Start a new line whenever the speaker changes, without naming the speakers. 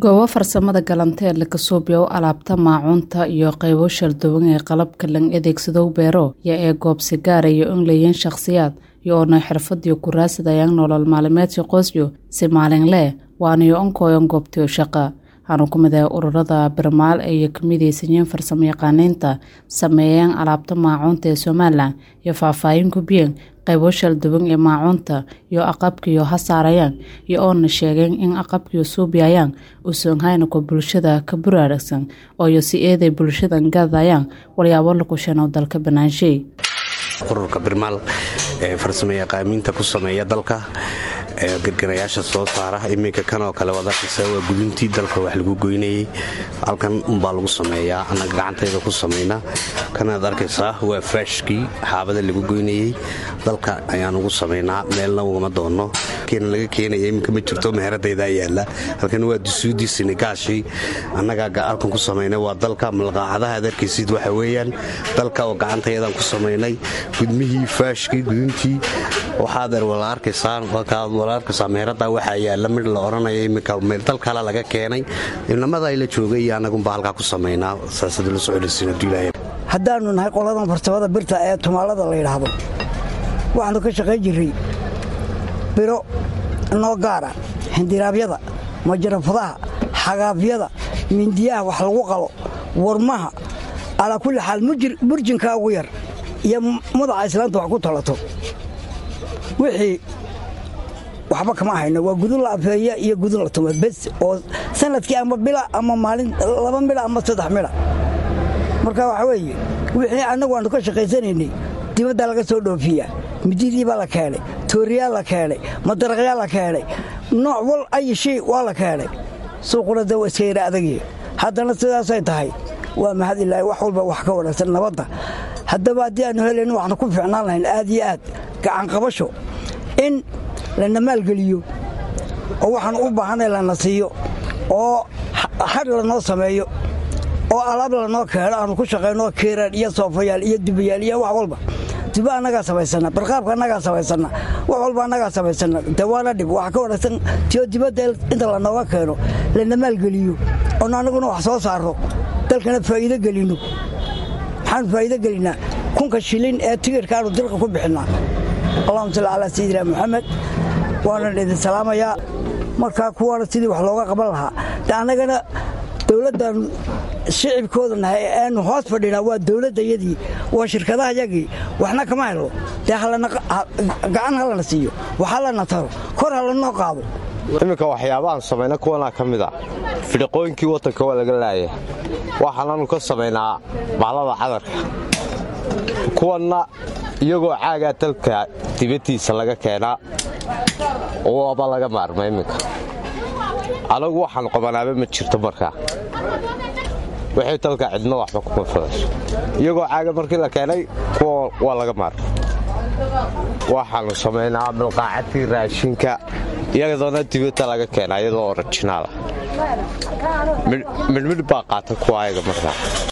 goobo farsamada galanteedle kasuubyow alaabta maacuunta iyo qaybo shalduwan ee qalabka lang adeegsadow beero yo ee goobsi gaarayo in leeyiin shakhsiyaad yo oona xirfadiyo kuraasadayaan nolol maalimeedka qoysyo si maalinlee waanayo onkooyan goobtiyo shaqa waxaanu ku mid ah ururada birmaal ay ka midaysanyiin farsamo yaqaaniinta sameeyeen alaabta maacuunta ee somalilan iyo faahfaahin gubiyeen qaybo shalduwan ee maacuunta iyo aqabkiyo ha saarayaan iyo oona sheegeen in aqabkiyo suubiyayaan usoonhaynako bulshada ka buraaragsan ooyo si eeday bulshadan gadayaan walyaabo lakushanow dalka banaanshay
ururka birmaal ee farsamo yaqaamiinta ku sameeya dalka gargarayaasha soo saara iminka kanoo kale waad arkaysa waa guduntii dalka wax lagu goynayey halkan unbaa lagu sameeyaa annaga gacantayda ku samayna kanaad arkaysaa waa faashkii xaabada lagu goynayey dalka ayaan ugu samaynaa meelna ugama doonno keena laga keenaya iminka ma jirto meheradaydaa yaalla halkan waa dusuudii sinigaashii annagaa halkan ku samaynay waa dalka malqaacadaha ad arkaysid waxa weeyaan dalka oo gacantayadaan ku samaynay gudmihii faashkii guduntii waxaadeer wala arkaysaan wala arkaysaa meherada waxaa yaalla midh la odhanaya iminka dal kale laga keenay ilnamada ayla joogay iyo annagunbaa halkaa ku samaynaa saasada la socodhaysiinadulaaya
haddaannu nahay qoladan farsamada birta ee tumaalada la yidhaahdo waxaannu ka shaqayn jirray biro noo gaara xindiraabyada majarafadaha xagaafyada mindiyaha wax lagu qalo warmaha calaa kulli xaal burjinkaa ugu yar iyo madaxa islaanta wax ku talato wixii waxba kama hayno waa gudun la afeeya iyo gudun la tuma bes oo sanadkii ama bila ama maalin laba midha ama saddex midha marka waxa weeye wixii annagu aanu ka shaqaysanaynay dibaddaa laga soo dhoofiya mididiibaa la keenay tooriyaa la keenay madaraqyaa la keenay nooc wal ay shay waa la keenay suuquna da waa iska yara adagii haddana sidaasay tahay waa mahad ilaahi wax walba wax ka wanaagsan nabadda haddaba haddii aanu helayno waxnu ku fiicnaan lahayn aad iyo aad gacanqabasho in lana maalgeliyo oo waxaan u baahanay lana siiyo oo xar lanoo sameeyo oo alaab lanoo keeno aanu ku shaqayno kiiraan iyo soofayaal iyo dubayaal iyo wax walba duba annagaa samaysana barqaabka annagaa samaysana wax walba annagaa samaysana de waana dhib waxa ka wanaagsan tiyo dibadda inta lanooga keeno lana maalgeliyo oon annaguna wax soo saarno dalkana faa'iido gelinno maxaanu faa'iido gelinnaa kunka shilin ee tigirkaanu dilka ku bixinnaa allahuma salli calaa sayidina moxamed waanan idin salaamayaa markaa kuwaana sidii wax looga qaban lahaa de annagana dowladdan shicibkooda nahay eanu hoos fadhinaa waa dowladdayadii waa shirkadaha yagii waxna kama helo dee gacan ha lana siiyo wax ha lana taro kor ha lanoo qaado
iminka waxyaabaaan samayna kuwanaa ka mid a fidhiqooyinkii waddanka waa laga laaya waxaanaanu ka samaynaa baalada cadarka kuwanna iyagoo caagaa dalka dibaddiisa laga keenaa waaba laga maarma iminka anagu waxaan qabanaaba ma jirto markaa wixii dalka cidno waxba kuma fadasho iyagoo caaga markii la keenay kuwa waa laga maarma waxaannu samaynaa milqaacadii raashinka iyadoona dibadda laga keenaa iyadoo orajinaala midhmidh baa qaata kuwa ayaga markaa